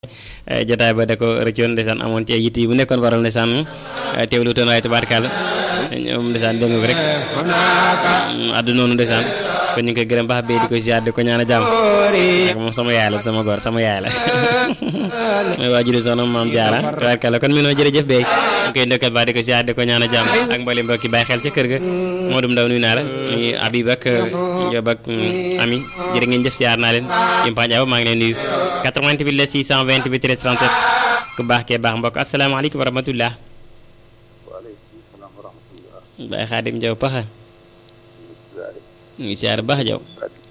jotaay ba da ko rëccoon ndeysaan amoon ci ay yitt yi bu nekkoon waral ndeysaan teewlu toon waaye tabaarkàlla ñoom ndeysaan dégg nga ko rek addu noonu ndeysaan kon ñu ngi koy gërëm baax bee di ko ziar di ko ñaan a jàmm ak moom sama yaay la sama góor sama yaay la mooy waajuru soxna maam jaara tabaarkàlla kon mi noo jërëjëf bee ñu koy ndokkal baax di ko ziar di ko ñaan a jàmm ak mbooleem mbokki bàyyi xel ca kër ga moo dum ndaw nuyu naa la muy Habib ak Diop ak Ami jërë ngeen jëf ziar naa leen Yumpaañ Awa maa ngi leen nuyu 88 la 628 13 37 ku baax kee baax mbokk asalaamaaleykum wa rahmatullah Baye Xaadim Jaw paxa ñu ngi siyaar baax jaw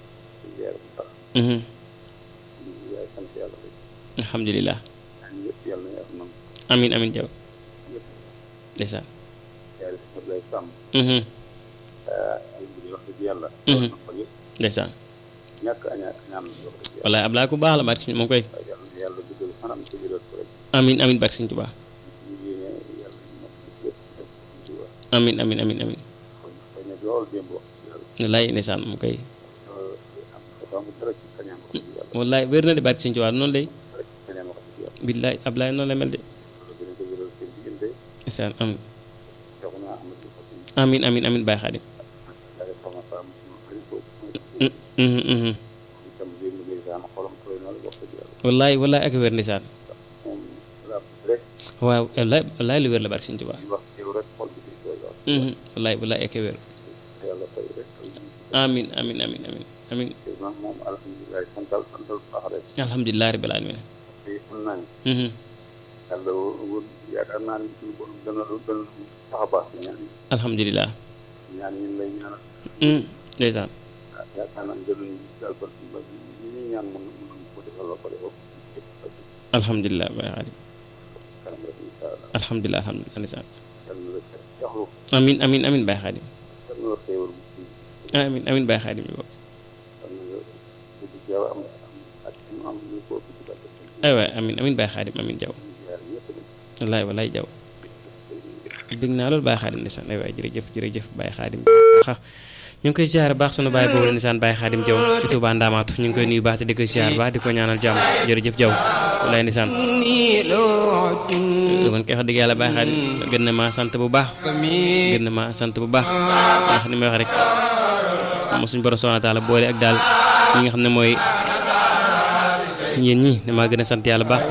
alhamdulilah amin amin jaw ndeysaan ndeysaan wallaay Ablaay ku baax la barke suñu moom koy amin amin barke suñu Tuubaa amin amin amin amin wallaay ndeysaan moom koy wallaay wér na de barke suñu Tuubaa noonu lay billaay Ablaay noonu la mel de ndeysaan amin amin amin amin Baay Xaadim wallaay wallaay ak wér ndeysaan waaw wallaay wallaay lu wér la barke Sëñ Tuubaa wallaay wallaay ak wér amin amin amin amin amin alhamdulilah rabbil alamin alhamdulilah ndeysaan alhamdulilah Baay Xaadim alhamdulilah alhamdulilah ndeysaan amin amin amin Baay Xaadim amin amin Baay Xaadim bi bokk ay waay amin amin Baay Xaadim amin jaw wallaay wallaay jaw bég naa loolu Baay Xaadim ndeysaan ay waay jërëjëf jërëjëf Baay Xaadim ñu ngi koy ziar baax sunu baay boobu la ndeysaan Baay Xaadim jaw ci Tuubaa Ndaamaatu ñu ngi koy nuyu baax te di ko ziar baax di ko ñaanal jàmm jërëjëf jaw wallaay ndeysaan man koy wax dëgg yàlla Baay Xaadim gën na maa sant bu baax gën na maa sant bu baax ndax ni may wax rek mo suñu borom subhaanahu wa taala boole ak daal ñi nga xam ne mooy yéen ñi damaa gën a sant yàlla baax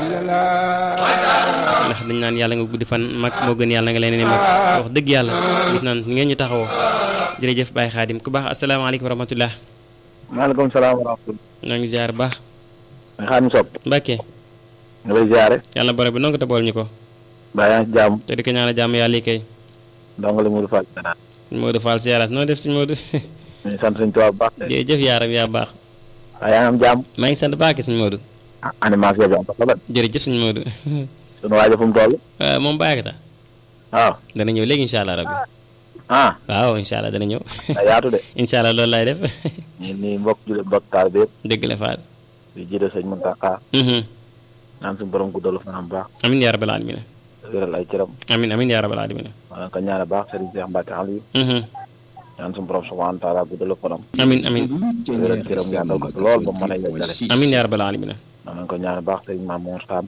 ndax dañ naan yàlla nga guddi fan mag moo gën yàlla nga leen ni mag wax dëgg yàlla gis naan ngeen ñu taxawoo jërëjëf Baye Xaadim ku baax asalaamaaleykum wa rahmatullah maaleykum salaam wa rahmatullah ñoo ngi ziar baax Xaadim Sopp Mbàkke nga lay ziare yàlla borom bi nonga te bool ñu ko baa yaa ngi ci jàmm te di ko ñaanal jàmm yàlla yi kay ndongo la Modou Fall Sénat suñ Modou Fall siyaaraas noo def suñ Modou ñu sant suñ tubaab bu baax de jërëjëf yaaram yaa baax waaye yaa ngi am jàmm maa ngi sant baax ki suñ Modou animation bi am na solo jërëjëf suñ Modou sunu waajo fu mu toll moom bàyyi ta waaw dana ñëw léegi incha allah rabbi ah waaw incha allah dana ñëw da yaatu de incha allah loolu laay def ñu nii mbokk jullit mbokk taal bi yëpp dëgg la Fall di jiite sëñ Muntaxa naan suñu borom guddalu fanam baax amin yaa rabbal alamin wéral ay cëram amin amin yaa rabbal alamin wala ko ñaane baax Serigne Cheikh Mbacke Aliou ñaan suñu borom subhanahu wa taala guddalu fanam amin amin wéral cëram yàndal ko lool ba mën a yeggale amin yaa rabbal alamin nañ ko ñaane baax Serigne Mamour Sam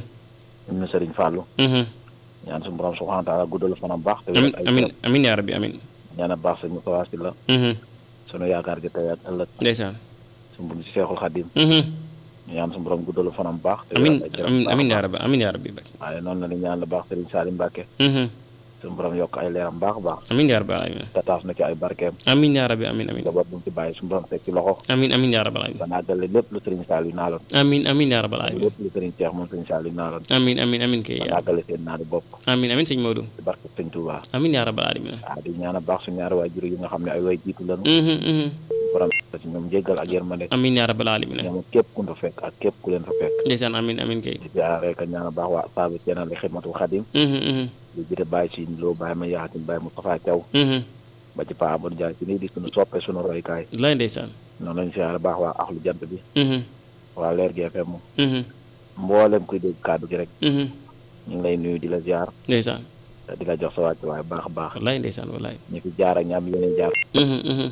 ñu ne Serigne Fallou ñaan suñu borom subhanahu wa taala guddalu fanam baax te amin wéral ay amin cëram amin yaa rabbi amin ñaane baax sëñ Moussa Sylla sunu yaakaar gi tey ak ëllëg ndeysaan suñu bu ci Seexul Xadim ñaan suñu borom guddalu fanam baax te amin wéral ay cëram amin baax amin a yaa baax. rabbi amin yaa rabbi bak waaye noonu la ni ñaan la baax Serigne Salim Mbacke suñu borom yokk ay leeram baax a baax amin yaa rabbal alamin te taas na ci ay barkeem amin yaa rabbi amin amin njaboot bu mu ci bàyyi suñu borom teg ci loxo amin amin yaa rabbal alamin ba naagale lépp lu Serigne Saliou naaloon amin amin yaa rabbal alamin lépp lu Serigne Cheikh moom Serigne Saliou naaloon amin amin amin kay ba yaa naagale seen naanu bopp amin amin sëñ Modou ci barke Sëñ Touba amin yaa rabbal alamin waaw di ñaan a baax suñu ñaari waajur yi nga xam ne ay way jiitu lañu Mhm, mhm. borom ci ñoom jéggal ak yërmande amin yaa rabbal alamin ñoom képp ku fa fekk ak képp ku leen fa fekk ndeysaan amin amin kay di jaare ka ñaan a baax waa saabu ceenal li xidmatul xadim Mhm, mhm. di jite bàyyi si loo bàyyi ma yaaxatin bàyyi Moustapha Thiaw Mhm. ba ci Pa Amadou Ndiaye ci nii di suñu soppe suñu roykaay lay ndeysaan noonu lañu siyaare baax waa axlu jant bi Mhm, waa leer gi FM mhm, mboolem kuy dégg kàddu gi rek mhm. ñu ngi lay nuyu di la ziar ndeysaan te di la jox sa wàcc waaye baax a baax wallaay ndeysaan wallaay ñu fi jaar ak ñaam yeneen jaar Mhm, mhm.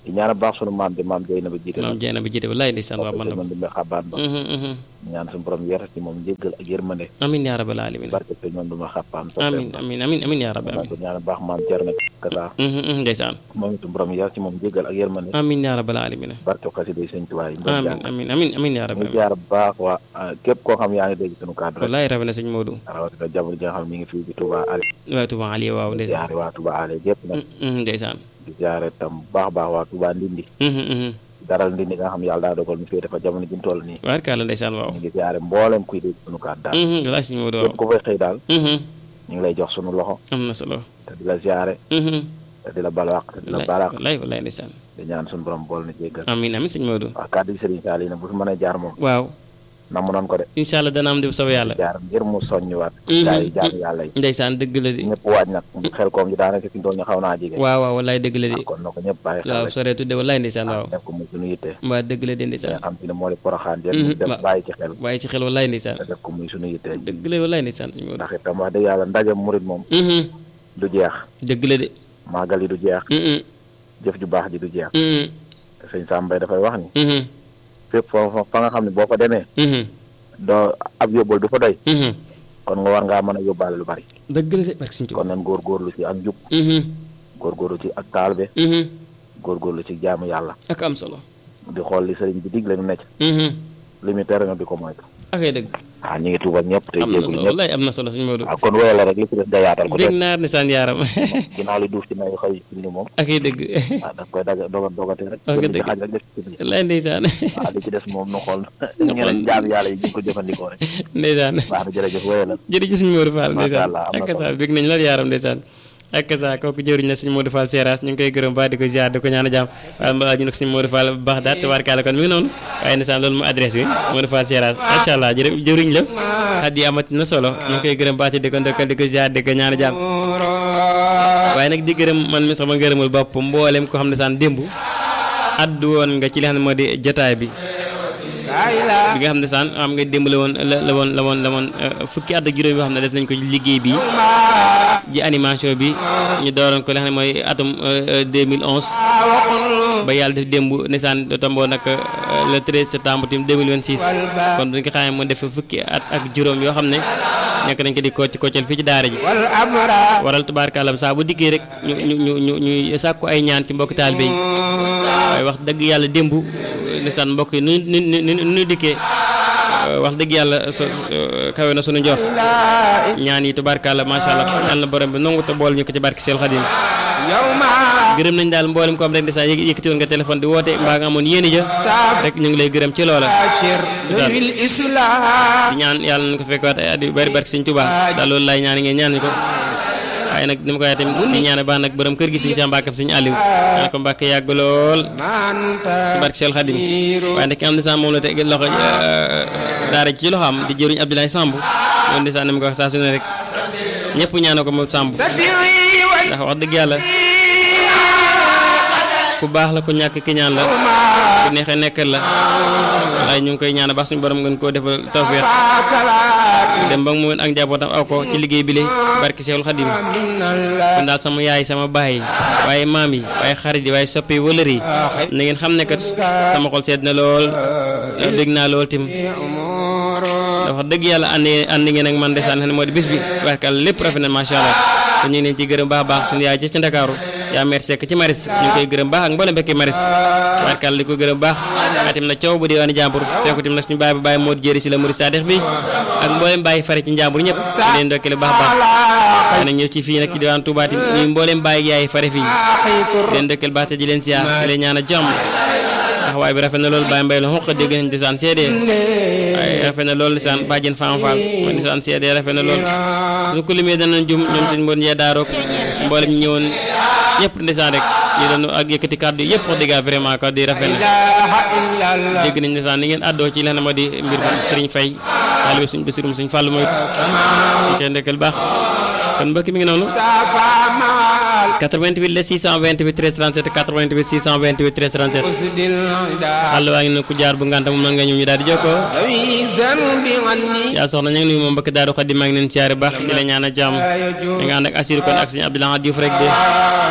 di ñaan baax sunu maam bi maam Jeyna ba jiite maam Jeyna ba jiite wallaay ndeysaan waa man man dumbe xabaan ba ñaan suñu borom yeetal ci moom njéggal ak yërmande amin yaa rabbal alamin barke sëñ man duma xàppaam amin amin amin amin yaa rabbi amin ko ñaan baax maam Cerno Kasa ndeysaan moom itam borom yeetal ci moom njéggal ak yërmande amin yaa rabbal alamin barke xasida yi sëñ Tuubaa yi amin amin amin amin yaa rabbi ñu jaar bu baax waa képp koo xam yaa ngi dégg suñu kàddu rek wallaay rafet na sëñ Modou rawatina jamono ji nga xam ne mi ngi fii ci Touba Ali waaw Touba Ali waaw ndeysaan jaare waa Touba Ali yëpp nag ndeysaan di jaare tam baax baax waa Touba Ndindi daral Ndindi nga xam yàlla daa dogal ñu féete fa jamono ji ñu toll nii waarkaala ndeysaan waaw ñu ngi jaare mboolem kuy dégg suñu kàddu daal wallaay sëñ Modou waaw képp ku fay xëy daal ñu ngi lay jox suñu loxo am na solo te di la jaare te di la balwaq te di la balaq wallaay wallaay ndeysaan di ñaan suñu borom bool na jéggal amin amin sëñ Modou waaw kàddu gi Serigne Sall yi nag bu fi mën a jaar moom waaw namu noonu ko de incha allah dana am di soobee yàlla jaar ngir mu soññiwaat gaa yi jaar yàlla yi ndeysaan dëgg la di ñëpp waaj nag xel koom ji daanaka fi ñu toll ñu xaw naa jege waaw waaw wallaay dëgg la di kon na ko ñëpp bàyyi xel waaw rek sore tudde wallaay ndeysaan waaw def ko muy suñu yitte waa dëgg la di nga ndeysaan xam si ne moo di poroxaan jël ñu def bàyyi ci xel waaye ci xel wallaay ndeysaan te def ko muy suñu yitte dëgg la wallaay ndeysaan sëñ Modou ndax itam wax dëgg yàlla ndaje murit moom du jeex dëgg la de màggal yi du jeex jëf ju baax ji du jeex te sëñ Sambay dafay wax ni fépp foofu fa nga xam ne boo ko demee doo ab yóbbal du fa doy kon nga war ngaa mën a yóbbaale lu bari dëgg la de barke sëñ kon nan góorgóorlu ci ak njub góorgóorlu ci ak taalbe góorgóorlu ci jaamu yàlla ak am solo di xool li sëriñ bi digle nu necc li mu tere nga di ko moytu ak ay dëgg waaw ñu ngi tuubal ñëpp te am na jéegul solo ñëpp wallaay am na solo sëñ Modou waaw kon wéyal la rek li ci des nga yaatal ko dégg def naa ndeysaan yaaram ginnaaw li duuf ci nayu xëy ci ni moom ak ay dëgg waaw da koy daga doga dogate rek Wax nga jël di dëgg. xaaj rek def ci biir wallaay ndeysaan waaw li ci des moom nu xool ñeneen jaam yàlla yi ñu ko jëfandikoo rek ndeysaan baax na jërëjëf wéyal la jërëjëf sëñ Modou Fall Masha ndeysaan Allah, am na ak solo. sa bég nañ la yaaram ndeysaan ak sa kooku jëriñ la sëñ Modou Fall Seras ñu ngi koy gërëm baax di ko ziar di ko ñaan a jàmm waaye mbaa ñu nag sëñ Modou Fall bu baax daal tabaarkalla kon mi ngi noonu waaye ndeysaan loolu mu adresse bi Modou Fall Seras macha allah jërë jëriñ la xat yi amati na solo ñu ngi koy gërëm baax di ko ndokkal di ko ziar di ko ñaan a jàmm waaye nag di gërëm man mi sama ngërëmul bopp mboolem ko xam ne saan démb addu woon nga ci li xam ne moo di jotaay bi bi nga xam ne saan am nga démb la woon la la woon la woon la woon euh, fukki at ak juróom yoo xam ne def nañ ko liggéey bi ji animation bi ñu dooroon ko li xam ne mooy atum euh, euh, 2011 ba yàlla def démb nesaan tomboo nag euh, le 13 septembre tim 2026 kon bu ñu ko xamee mu def fukki at ak juróom yoo xam ne nekk nañ ko di kocc koccal fii ci daara ji waral tubaarkàlla saa bu dikkee rek ñu ñu ñu ñu ñuy sàkku ay ñaan ci mbokk taalibe yi waaye wax dëgg yàlla démb ndeysaan mbokk yi nu nu nu nu nu dikkee wax dëgg yàlla so kawe na sunu njort ñaan yi tubaarkàlla macha allah yàlla na borom bi nangu te boole ñu ko ci barki Seel Xadim gërëm nañ daal mboolem ko am rek ndeysaan yëg yëkkati woon nga téléphone di woote mbaa nga amoon yéeni ja rek ñu ngi lay gërëm ci loola di ñaan yàlla nañ ko fekkaat ay at yu bari barki Sëñ Tuubaa daal loolu laay ñaan ngeen ñaan ñu ko waaye nag ni ma ko waxee tamit di ñaan baax nag borom kër gi Sëñ Sam Mbàkke Sëñ Aliou ñaan ko Mbàkke yàgg lool ci barki Seel Xadim waaye nag ki am ndeysaan moom la teg loxo daara ci loxo am di jëruñ Abdoulaye Samb moom ndeysaan ni ma ko wax saa su ne rek ñëpp ñaanal ko moom Samb ndax wax dëgg yàlla ku baax la ku ñàkk ki ñaan la ku neexee nekkal la waaye ñu ngi koy ñaan baax suñu borom ngeen koo defal tawfeex dem ba mu mën ak njabootam aw ko ci liggéey bi le barki Seexul Xadim kon daal sama yaay sama baay waaye maam yi waaye xarit yi waaye soppi yi wëlër yi na ngeen xam ne kat sama xol sedd na lool dégg naa lool tim dafa dëgg yàlla ànd ànd ngeen ak man desaan xam ne moo di bis bi barkal lépp rafet na macha allah te ñu ngi leen ciy gërëm baax a baax suñu yaay ci ci Ndakaaru yaa mer sekk ci maris ñu ngi koy gërëm baax ak mboolem bekki maris barkal di ko gërëm baax waaye tim na coow bu diwaani jàmbur fekku tim na suñu baay ba bàyyi moo di jëri si la muri saadix bi ak mboolem bàyyi fare ci njàmbur ñëpp ñu leen ndokkale baax a baax waaye nag ñëw ci fii nag ci diwaan Touba tim ñu mboolem bàyyi yaay fare fii leen ndokkale baax te di leen siyaar te leen ñaan a jàmm taxawaay bi rafet na loolu Baye Mbaye la xoq dégg nañ di saan seede waaye rafet na loolu lisaan bàjjen Fam Fall mooy di saan seede rafet na loolu suñu ko limee danañ jum ñoom suñ mboon njee daaroog mboolem ñu ñëwoon ñëpp ndeysaan rek yi doon ak yëkkati kàddu yi yëpp wax dëgg vraiment kàddu yi rafet na dégg nañ ndeysaan ni ngeen àddoo ci lenn moo di mbir bu Serigne Faye taalibe suñ basirum suñ fàll mooy ñu koy ndekkal baax kon mbokk mi ngi noonu 88 la 628 13 37 88 628 13 37 xàll waa ngi ne ku jaar bu ngànta moom nan nga ñëw ñu daal di jokkoo yaa soxna ñu ngi nuyu moom mbokk daaru Xadim maa ngi leen siyaare baax di la ñaan a jàmm da nga ànd ak assir kon ak suñu Abdoulaye Diouf rek de